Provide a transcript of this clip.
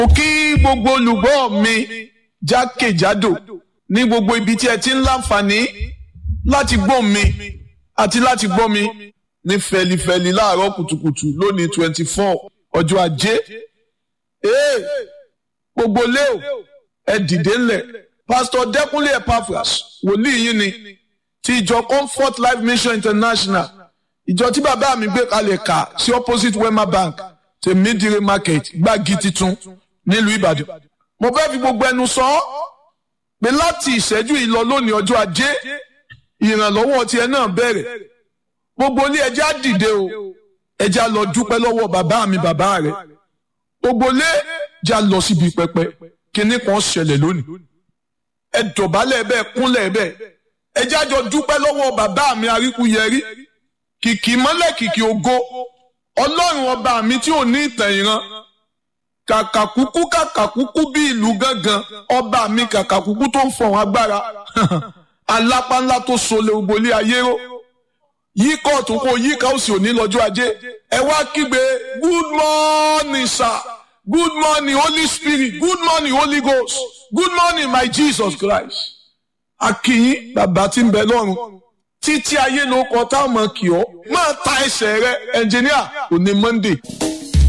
mo kí gbogbo olùgbọ́ mi jákèjádò ní gbogbo ibi tí ẹ ti ń láǹfààní láti gbọ́ mi àti láti gbọ́ mi ní fẹlifẹli láàárọ̀ kùtùkùtù lónìí twenty four ọjọ́ ajé ee gbogbo leo ẹ dìde ńlẹ̀ pásítọ̀ dẹ́kunlé epaphras wòlíì yín ni ti ìjọ comfort life mission international ìjọ tí bàbá mi gbé kalẹ̀ kà sí opposite wema bank tèmídìrí market gbági titun nílùú ìbàdàn mo fẹ́ fi gbogbo ẹnu sọ ọ́ pé láti ìṣẹ́jú yìí lọ lónìí ọjọ́ ajé ìrànlọ́wọ́ tiẹ̀ náà bẹ̀rẹ̀ gbogbo ilé ẹja dìde o ẹja lọ dúpẹ́ lọ́wọ́ bàbá mi bàbá rẹ̀ gbogbo ilé ẹja lọ síbi pẹpẹ kíní kan ṣẹlẹ̀ lónìí ẹ dọ̀bálẹ̀ bẹ́ẹ̀ kúnlẹ̀ bẹ́ẹ̀ ẹja jọ dúpẹ́ lọ́wọ́ bàbá mi aríkúyẹrí kìkì mọ́lẹ̀ kìkì ògo ọlọ́run ọba mi tí ò ní ìtàn ìran kàkàkúkú kàkàkúkú bí ìlú gángan ọba mi kàkàkúkú tó ń fọ̀hún agbára alápá ńlá tó sọlẹ̀ ògbólé ayé ró yí kóòtù kó yí ká òsì òní lọ́jọ́ ajé ẹ wá kígbe good morning sir good morning holy spirit good morning holy ghost good morning my jesus christ akínyín bàbá tí ń bẹ lọ́run títí ayé ló kọ táwọn kì ọ́ máa ta ẹsẹ̀ rẹ ẹnjìníà òní monday